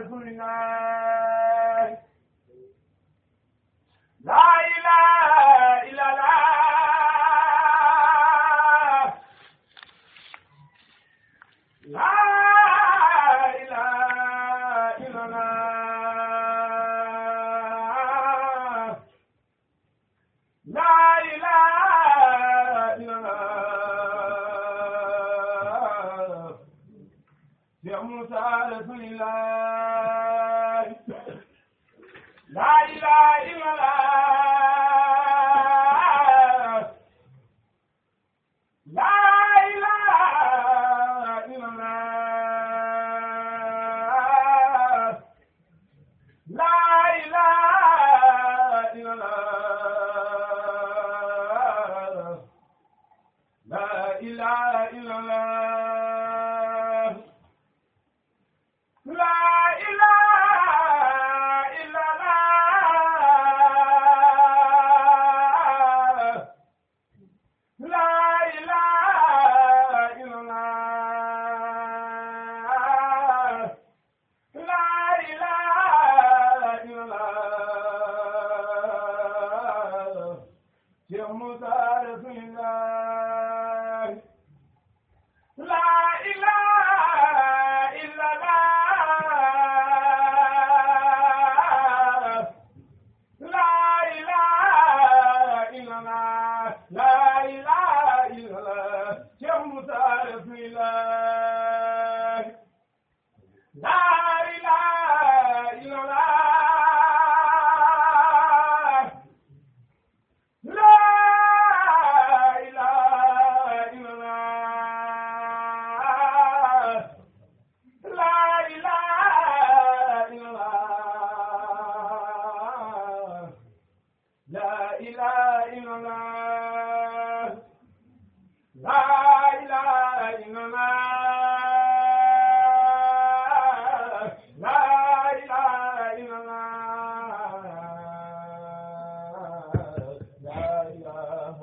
رسول الله لا إله إلا الله لا إله إلا الله لا إله إلا الله يا موسى رسول الله لا إله إلا الله لا إله إلا الله لا إله إلا الله لا إله إلا الله لا إله إلا الله لا إله إلا الله لا إله إلا الله يا موسى رسول الله لا إله إلا الله لا إله إلا الله لا إله إلا الله يا موسى رسول الله لا إله إلا الله لا إله إلا الله لا إله إلا الله لا إله إلا الله لا إله إلا الله لا إله إلا الله لا إله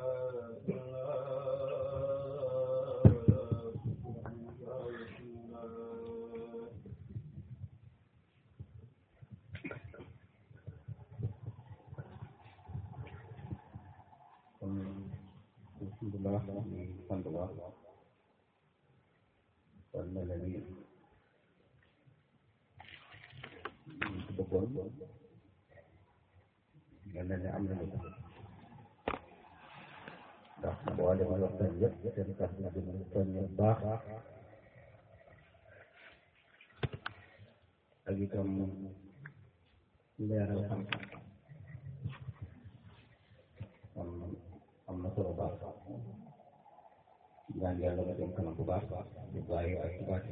إلا الله kon alhamdulilah di sant bu baax kon mel na ni ñu ci bëggoon mel na ni am nañu ko ndax boo demee waxtaan yëpp seen kàddu na dina soññ bu baax ak itam leeral xam-xam kon am na solo baax ñaan yàlla ba dem kanam bu baax bu bàyyi ak bu baax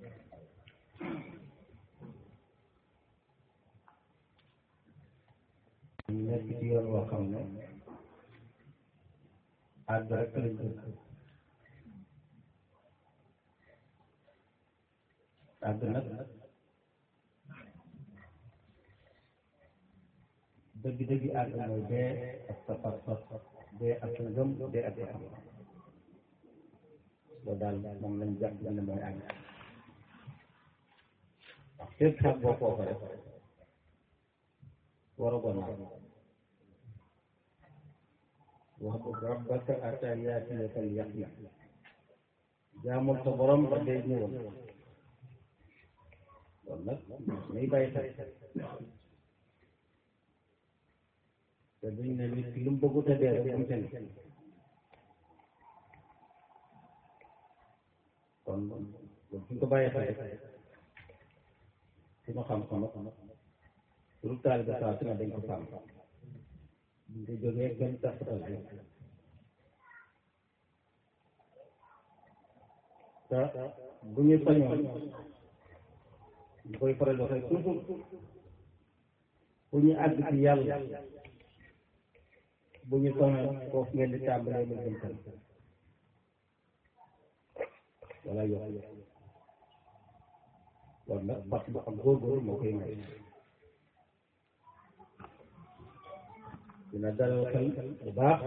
ñu nekk ci yoon woo xam ne àgg rek lañ bëgg àgg nag dëgg-dëgg àgg mooy dee ak sa pas-pas dee ak sa ngëm dee ak sa xam loolu daal moom lañ jàpp ne mooy àgg wax fépp sax boo foofa rek war a gon wax bu rabbaka ata yaatiyaka al yaqin jaamul sa borom ba dee ñëwal loolu nag may bàyyi xel te duñ ne nit ki lu mu bëggut a dee rek am seen kon loolu suñ ko bàyyi xel rek suñu xam-xam pour taalibe saa su ne dañ ko sàmm buñ ko jógee gën taxatal bi te bu ñu sañoon ñu koy faral waxee toujours bu ñu àgg ci yàlla bu ñu sañoon foofu ngeen di tàmbalee mu jëm kanam wala yokk loolu nag parce que ak góorgóorlu moo koy may dina dalal xel bu baax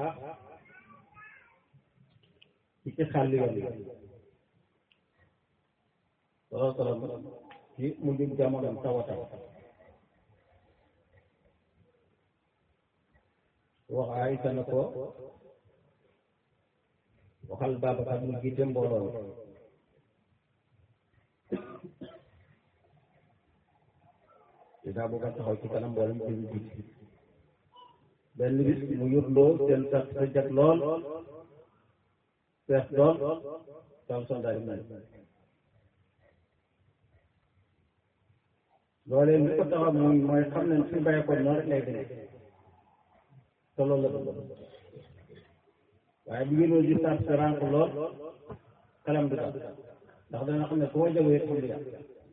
ci ci xàll yoon yi looloo tax ci mujj jamono tawata wax Aysa na ko waxal Babacar mu jiite mbooloo dinaa bëgg a taxaw ci kanam mboolem ci lu jiite benn bis mu yurloo seen sax sa jag lool fees dool taal soldat yi mel loolee li ko taxaw mooy mooy xam ne suñu bàyyi ko noonu rek lay demee te loolu la bëgg waaye bu ngeen di sàr sa rànk lool xelam du daal ndax dana xam ne su ma jógee xam li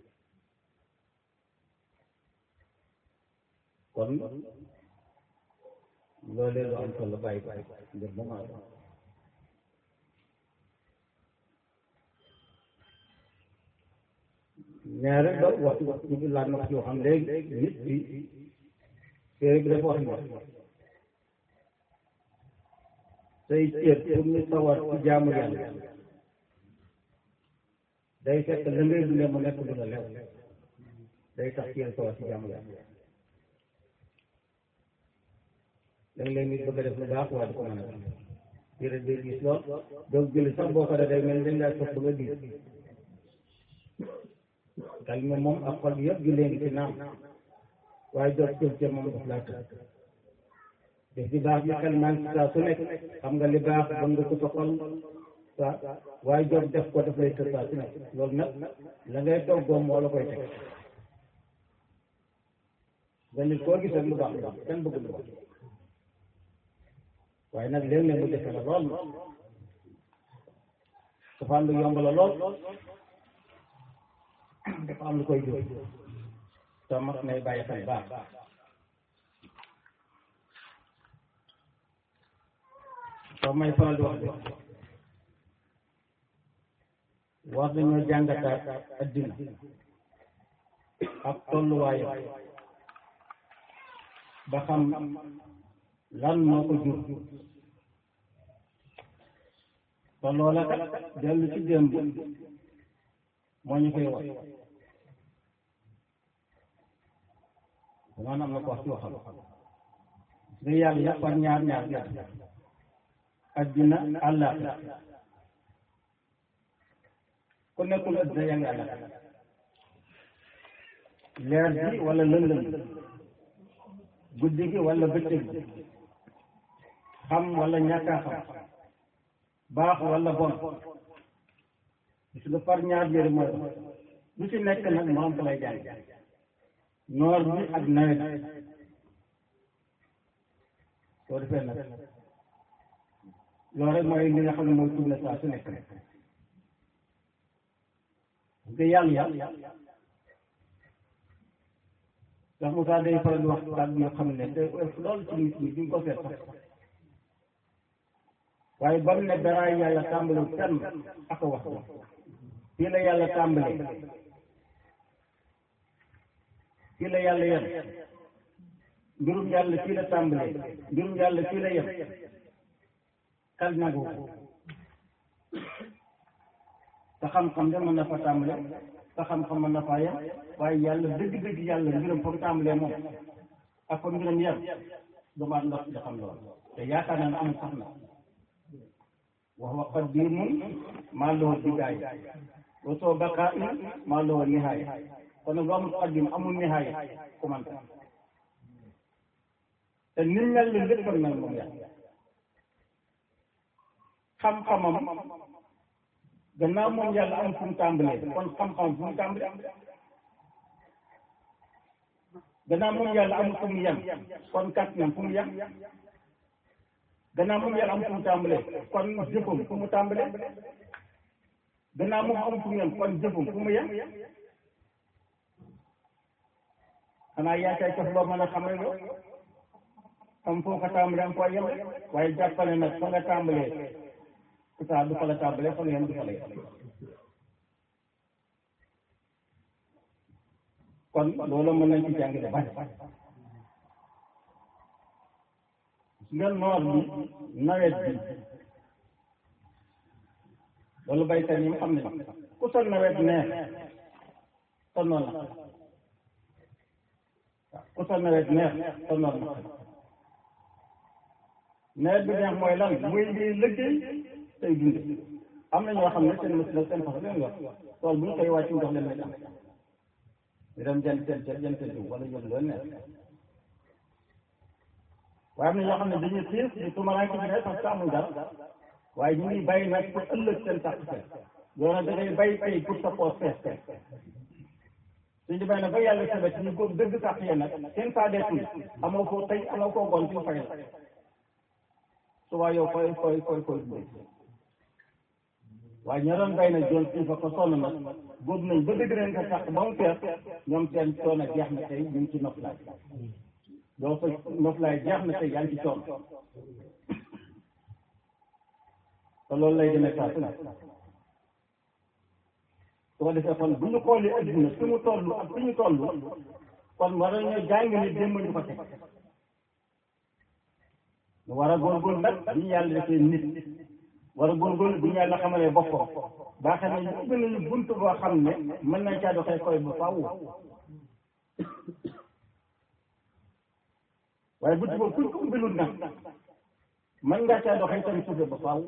kon loolee lu am solo bàyyi ko ngir mu maa ñaare ba waxtu waxtu bi laaj na ko ci waxam léegi nit bi téere bi dafa wax ni say cër pour ñu sawar ci jaamu yàlla day fekk la ngay dundee mu nekk lu la lew day tax cër sawar ci jaamu yàlla léeg-léeg nit bëgg a def lu baax waaye du ko mën a def cër day gis lool donc julli sax boo ko def day mel ni dañ laa sopp nga gis dal mi moom ak xol yëpp gi léegi ci naam waaye jot cër cër moom daf laa tëdd def di baax bi xel maa ngi saa su nekk xam nga li baax ba nga ko sa xol waa waaye jot def ko daf lay tëdd saa su nekk loolu nag la ngay toggoo moo la koy teg ba nit koo gis rek lu baax lu baax kenn bëgg lu baax waaye nag léeg-léeg mu defe la lool safaan bi yomb la lool dafa am lu koy jóg te mat nay bàyyi xel baax soo may faral di wax de war nañoo jàngataat addina ak tolluwaayam ba xam lan moo ko jur te loola kat dellu ci démb moo ñu koy wax maanaam am na ko wax ci waxam nga yàlla par ñaar ñaar ñaar addina àllaaxira ku nekkul addina yaa ngi àllaaxira leer bi wala lëndëm guddi gi wala bëccëg gi xam wala ñàkk a xam baax wala bon gis nga par ñaar yëri mooy lu ci nekk nag moo am ko lay jàng noor bi ak nawet soo defee nag loolu rek mooy li nga xam ne mooy tourné saa su nekk rek nga yàlla yàlla ndax Moussa day faral di wax kàddu yoo xam ne te loolu ci nit ñi duñ ko seet sax waaye ba mu ne daraay yàlla tàmbali fenn ak wax ko fii la yàlla tàmbalee fii la yàlla yem mbirum yàlla fii la tàmbalee mbirum yàlla fii la yem xel nangu ko te xam-xam de mën na fa tàmbale te xam-xam mën na faa yem waaye yàlla dëgg-dëgg yàlla mbiram fa mu tàmbalee moom ak fa mbiram yem dumaat ndox di xam lool te yaakaar naa ne amul sax na wax wa qadimun maa lahu bidaaya wa soo baqaa in maa lahu nihaaya kon nag lu amul qadim amul nihaaya commenté te ni mel ni lépp nag moom yàlla xam-xamam gannaaw moom yàlla am fu mu tàmbalee kon xam-xam fu mu tàmbalee gannaaw moom yàlla am fu mu yem kon kàttanam fu mu yem gannaaw moom yàlla am fu mu tàmbalee kon jëfam fu mu tàmbalee gannaaw moom am fu mu yem kon jëfam fu mu yem xanaa yaa cay cof loo mën a xamal yow am foo ko tàmbalee am foo yem waaye jàppale nag fa nga tàmbalee saa du fa la tàmbalee fa nga yem du fa la yem kon loolu mën nañ ci jàng de bari nga noor bi nawet bi loolu baykat yi xam ne ku sa nawet neex sonnoon na waaw ku sa nawet neex sonnoon na nawet bi neex mooy lan muy ngi liggéey tey dunde am na ñoo xam ne seen machine ak seen façon leen yor tool bu ñu koy wàcc ndox leen lay am ñu dem jënd seen ceeb jënd seen jiw wala jënd loolu neex waaye am na ñoo xam ne dañuy xiif di tumaraanke bi ne parce que amul dara waaye ñu ngi bàyyi nag pour ëllëg seen tàq fees yow nag da ngay bàyyi tey pour sa poos fees fees suñu bay nag ba yàlla sabet ñu góob dëgg tàq yee nag seen saa deetul amoo ko tey amoo ko gon ci fay la suba yow koy koy koy koy dundee waaye ñoo doon bay nag doon suñ fa ko sonn nag góob nañ ba dëgg leen ko tàq ba mu fees ñoom seen coono jeex na tey ñu ngi ci noflaay yow sa noflaay jeex na tey yaa ngi ci coono te loolu lay demee saa su ne su ko defee kon bu ñu xoolee adduna fi mu toll ak fi ñu toll kon war nañoo jàng ni démb ñu ko teg ñu war a góorgóorlu nag bu ñu yàlla defee nit war a góorgóorlu bu ñu yàlla xamalee boppam baa xam ne ubbi nañu bunt boo xam ne mën nañ caa doxee koy ba faaw waaye bunt boobu kuñ ko ubbilul nag mën ngaa caa doxee tamit suufe ba faaw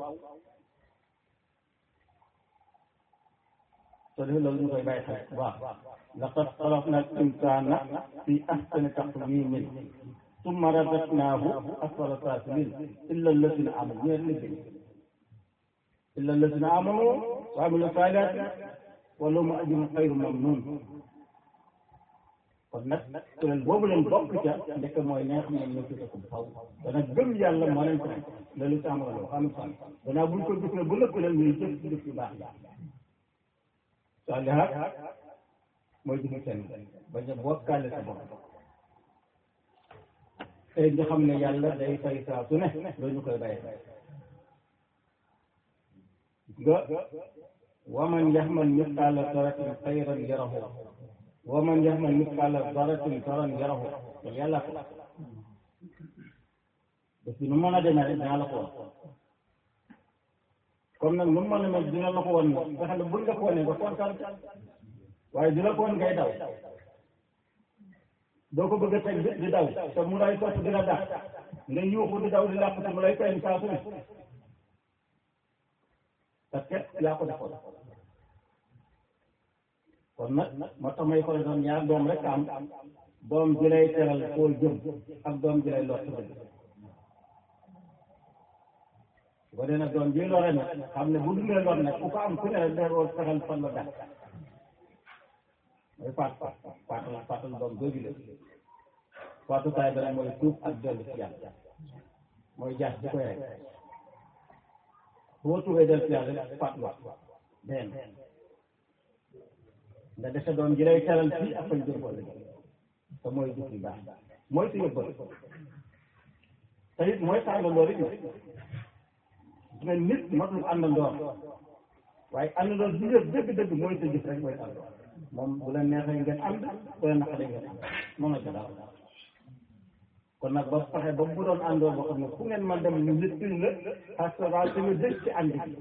soo defee loolu ñu koy bàyyi xel bu baax laqad xalaqna al insana fi ahsani taqwimin summa radadnahu asfala safilin illa alladina amanu ñu liggéey illa alladina amanu wa amilu salihati wa lahum ajrun xayru mamnun kon nag kuréel boobu leen bokk ca ndekk mooy ñi nga xam ne ñoo ci ko faw dana gëm yàlla moo leen ko nekk loolu sàmmala loo xam ne danaa buñ ko gis ne bu lëkk leen ñuy jëf jëf yu baax saalihaat mooy jëfi seen bañ a bokkaale sa bopp tey nga xam ne yàlla day fay saa su ne loolu ñu koy bàyyi nga waman yaxmal misqaala daratin xayran yarahu waman yaxmal misqaala daratin saran yarahu loolu yàlla ko parce que nu mën a demee rek dinaa la ko wax comme nag nu mu mën a mel dina la ko woon nag nga xam ne buñ la ko wonee nga kontaan waaye dina ko woon ngay daw doo ko bëgg a teg di daw te mu lay topp dina dàq nga yuuxu di daw di làq te mu lay feeñ saa su ne parce que yaa ko defoon kon nag moo tax may faral doon ñaar doom rek am doom ji lay teral koo jëm ak doom ji lay lott dëgg boo dee nag doom ji lore nag xam ne bu dundee lor nag ku ko am ku ne rek day war fexeel fan la dàq mooy faat faat faatal faatal doom jooju la faatu taay ba nag mooy tuub ak dellu ci yàlla mooy jaas di koy rek boo tuubee dellu ci yàlla rek faat wax benn nga defe doom ji lay teral fii ak fañ jëm ko te mooy jëf yu baax mooy su yóbbal te it mooy tàngandoo rek nga nit matul àndandoor waaye àndandoor bi nga dëgg-dëgg mooy sa jëf rek mooy àndandoor moom bu la neexee ngeen ànd bu la naqaree ngeen ànd moom la ca daal kon nag ba fexe ba bu doon àndoor boo xam ne fu ngeen man dem ñu lëkkal la parce que daal te nga dëgg ci ànd bi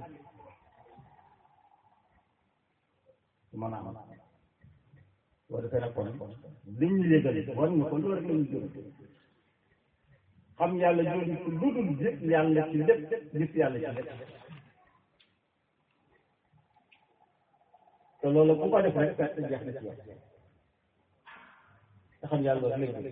su mën a am boo defee nag kon liñ ñu yëgal war ñu ko loolu rek la ñu jëm xam yàlla jooju ci lu dul gis yàlla ci lépp gis yàlla ci lépp te loolu ku ko def rek perte jeex na ci yow te xam yàlla loolu léegi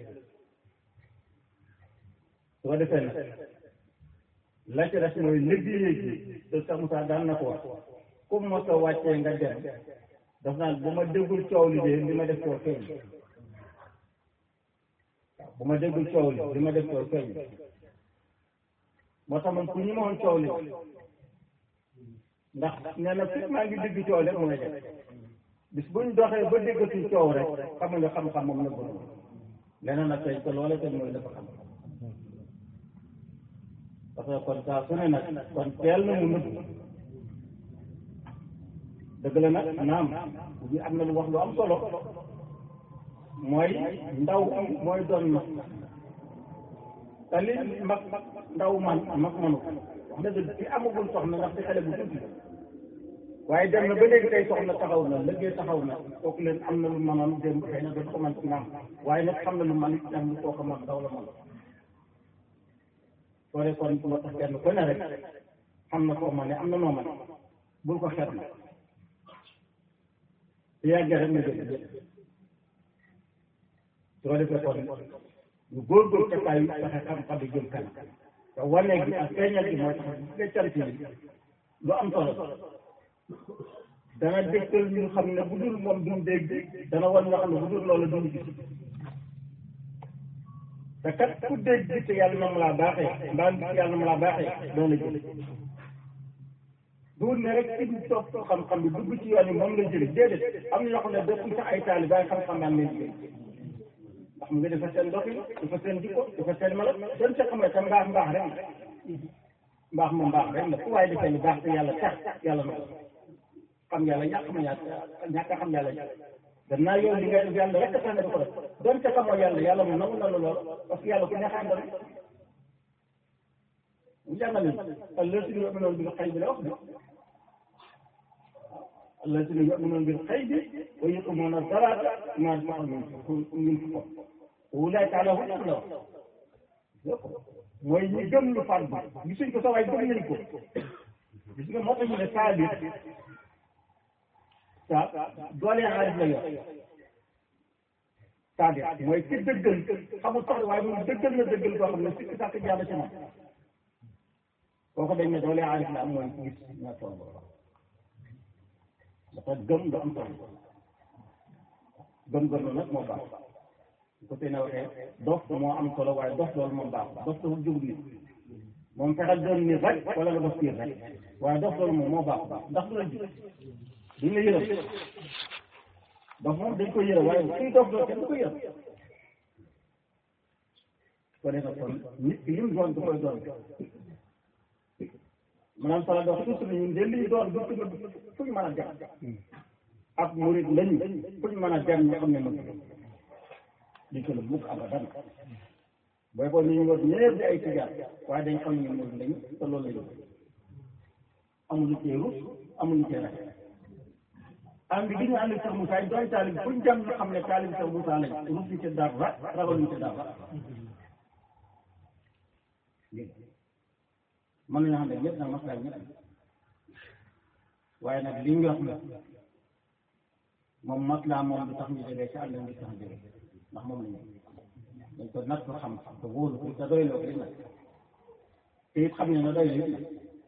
su ko defee nag la ci des mooy liggéey gi te sax Moussa daan na ko wax ku mos a wàccee nga dem daf naan bu ma déggul coow li de li ma def koo feeñ waaw bu ma déggul coow li li ma def koo feeñ moo tax man ku ñu ma woon coow li ndax nee na fi maa ngi dégg coow rek mooy def bis buñ doxee ba déggatul coow rek xam nga xam-xam moom la bëgg leneen nag tey te loola tey mooy dafa xam parce que kon saa su ne nag kon teel na mu nëbb dëgg la nag naam bi am na lu wax lu am solo mooy ndaw mooy doon mag te li mag ndaw man mag manu wax dëgg fi amagul soxna ndax di xale bu tuuti waaye dem na ba léegi tey soxna taxaw na liggéey taxaw na kooku leen am na lu mënoon démb xëy na dafa ko mën ci naam waaye nag xam na lu man it am lu kooku man daw la mën soo dee kon moo tax kenn ku ne rek xam na koo man ne am na noo man bul ko xeet na su yàggee rek nga jël jël soo defee kon ñu góorgóorlu ca kaay fexe xam-xam yi jëm kanam te wane gi ak feeñal gi mooy tax nga cant yi lu am solo dana dégtal ñu xam ne bu dul moom duñ dégg dana wan nga xam ne bu dul loolu duñ gis te kat ku dégg te yàlla na ma laa baaxee mbaa gis yàlla na ma laa baaxee doo la jël duur ne rek ci ñu topp xam-xam bi dugg ci yoon yi moom la jëli déedéet am na ñoo xam ne dëkkuñ sax ay taali waaye xam-xam daan leen jël ndax mu ngi dafa seen doxin dafa seen jikko dafa seen mala doon sa xam ne tam mbaax mbaax rek la mbaax moom mbaax rek la fu waaye defee lu baax te yàlla tax yàlla na ko xam yàlla ñàkk ma ñàkk ñàkk a xam yàlla gannaaw yow li ngay def yàlla rek a tax nga di ko def doon ca xamoo yàlla yàlla moom nangu na la lool parce que yàlla ku neex a àndal mu jàngale allazina yu'minuuna bil xaybi la wax de allazina yu'minuuna bil xaybi wa yuqiimuuna salaata wa mimmaa razaqnaahum yunfiquun ulaa'ika alaa hudan la wax mooy ñi gëm lu fàggu gisuñ ko sa waay gëm nañ ko gis nga moo tax ñu ne saa bi saa doole xaalis la yor c'est-à-dire mooy ci dëggal xamul sax waaye moom dëggal na dëggal koo xam ne sikki sàkk jàll ci moom kooku dañ ne doole xaalis la am mooy gis ña toll dafa gëm lu am solo gëm-gëm nag moo baax ko tey na waxee dof moo am solo waaye dof loolu moom baax dof dafa jóg nit moom fexeel doon nit rek wala nga dof piir rek waaye dof loolu moom moo baax ndax du la ji duñ la yërëm dof moom dañ ko yërëm waaye kuy dof doon kenn du ko yërëm ko defee kon nit ki lim doon du koy doon maanaam sala dox toujours ñun de liñ doon du fu ñu mën a dem ak murid lañu fu ñu mën a dem ñu xam ne mën di ko la mukk abadan booy boo ñu ñu war ñëpp di ay tijaar waaye dañ xam ne murid lañu te loolu lañu amuñu cee rus amuñu cee rafet ànd gi ñu ànd ak Cheikh Moussa yi doon taalib fuñ jëm ñu xam ne taalib Cheikh Moussa lañ rus ñu ci dara ragaluñ ci dara mën nañoo xam ne ñëpp nag maslaay ñëpp waaye nag li ñu wax la moom maslaa moom du tax ñu jógee ci àll bi tax jógee ndax moom la ñu dañ ko natt xam te wóolu ko te doy loo ko nag te it xam ne na doy la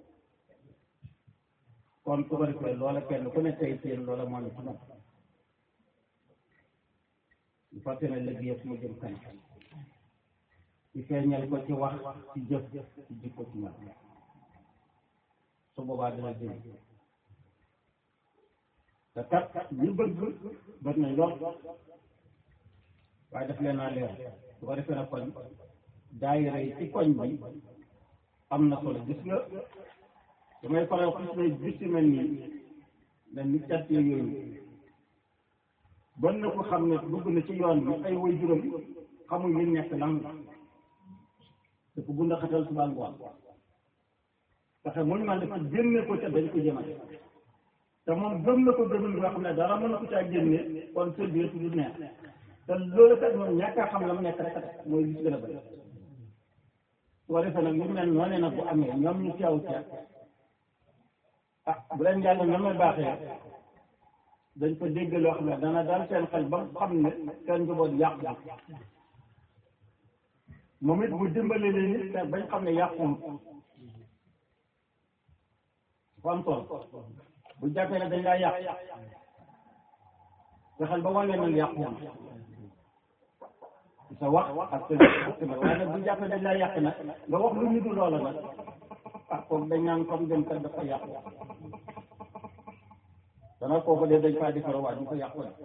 kon su ko defee loola kenn ku ne tey seen loola moo ne ci moom bu fàtte ne léegi yëpp mu jëm kanam ci feeñal ko ci wax ci jëf ci jikko ci ñaar su boobaa dina jëm te kat ñu bëgg bëgg nañ lool waaye daf leen naa leer su ko defee nag kon daayira yi ci koñ bi am na solo gis nga damay faral gis ne bis yu mel nii dañ ni cat yooyu bon na ko xam ne dugg na ci yoon bi ay way juróom xamuñ li nekk lan la te ko bunda xatal suba ngoon fexe muñ man dafa génne ko ca dañ ko jëmale te moom gëm na ko gëmul nga xam ne dara mën na ko caa génne kon seen biir du neex te loolu kat moom ñàkk a xam la mu nekk rek a tax mooy gis gën a bëri su ko defee nag ñu mel noonu nag bu amee ñoom ñu teew ca ah bu leen yàlla na may baaxee dañ ko dégg loo xam ne dana daal seen xel ba xam ne seen njaboot yàqu moom it mu dimbale leen nit te bañ xam ne yàquwul fa am solo bu jàppee ne dañ laa yàq fexeel ba wane nag yàquwul sa wax ak sa ak sa waaye nag bu jàppee dañ laa yàq nag nga wax lu ñu du loola nag ah kooku dañ naan comme dem kat dafa yàqu dana kooku de dañ faa defar waa ñu ko yàqu la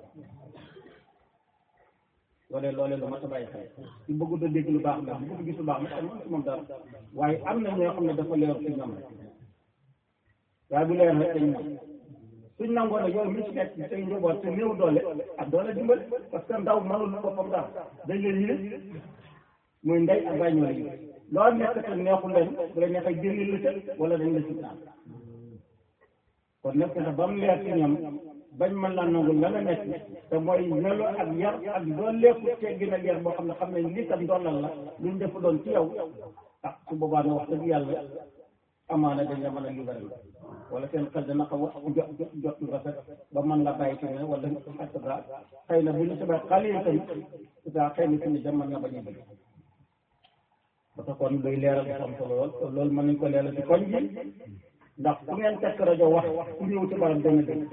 loolee loolee lu mat a bàyyi xel ci bëggu da dégg lu baax la bu bëgg gis lu baax la am ci moom dara waaye am na ñoo xam ne dafa leer ci ñoom rek waaye bu leer rek dañ ñoom suñ nangoo ne yow mi ci nekk say njaboot te néew doole ak doole dimbali parce que ndaw mënul boppam dara dañ leen yële muy ndey ak bàyyi ñoo la loolu nekk te neexul leen bu la neexee génne la ca wala dañ la ci naan kon nekk na ba mu leer ci ñoom bañ mën laa nangu la nga nekk te mooy melo ak yar ak doon lépp teggin ak yar boo xam ne xam ne lii tam doolal la luñ def doon ci yow ah su boobaa na wax dëgg yàlla amaana dañ la mën a libéral wala seen xel dana xaw a jot jot lu rafet ba mën la bàyyi ci ne wala et cetera xëy na bu ñu sabee xale yi tamit daa xëy na fi ne dem mën na bañ a bëgg parce que kon luy leeral dafa am solo lool loolu mën nañ ko leeral ci koñ bi ndax fu ngeen tekk rajo wax ku ñëw ci barab dana dégg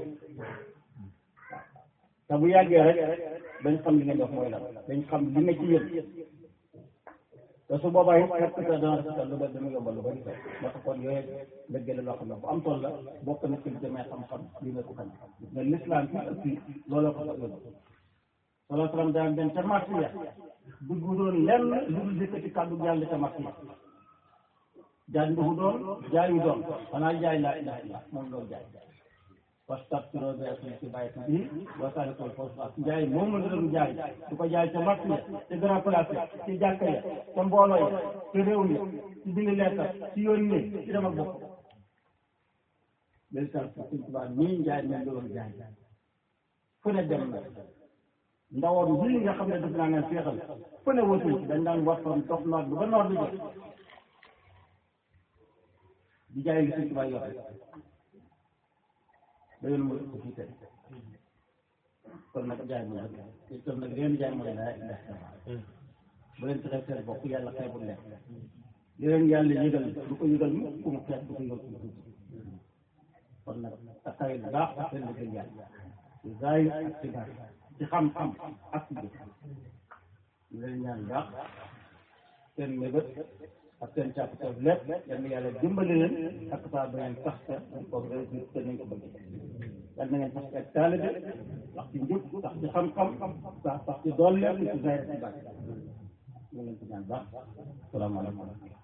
te bu yàggee rek dañ xam li ngeen def mooy lan dañ xam li nga ci yéen te su boobaa it fekk sa dana rafetal lu bari dana yombal lu bari moo tax kon yooyu dëgg la loo xam ne bu am toll la bokk na ci li demee xam-xam li nga ko xam mais l'islam fi ëpp fii looloo ko fa yóbbu salaa salaam daan dem ca marché ya dugg doon lenn lu dul yëkkati kàddu yàlla ca marché ya jaay nduxu doon jaayu doon xanaa jaay laa ilaha illa moom loolu jaay wastabsiroo bi ci bàyyi bi wasaare ko foofu jaay moom la doon jaay du ko jaay ca marché ya ca grand place ya ci jàkka ya ca mbooloo ya ci réew mi ci bind leetar ci yónnee ci dem ak bopp léegi sax suñ tubaab nii njaay moom la doon jaay fu ne dem na ndawoon bii nga xam ne def naa ngeen féexal fu ne wëtul dañ daan waxtoon toog noor bi ba noor bi jot di jaay li suñ tubaab yor da yoon mu ko fii tey kon nag jaay mu nag kon nag leen jaay mooy laa ilaha illallah bu leen fexee seen bopp yàlla xeebul leen li leen yàlla yëgal du ko yëgal mu ku mu xeeb du ko yëgal ku mu tuuti kon nag taxawee bu baax ak seen liggéey yàlla ci zaahir ak ci baatin ci xam-xam ak ci jëf ñu leen ñaan baax seen mébét ak seen càppteef lépp yal na yàlla dimbali leen ak saa ba ngeen sax ca ko réussir te nañ ko bëgg yal na ngeen sax ci ak taalibe sax ci njub sax ci xam-xam sax sax ci doole ci zaahir ci baatin ñu leen ci ñaan baax salaamaaleykum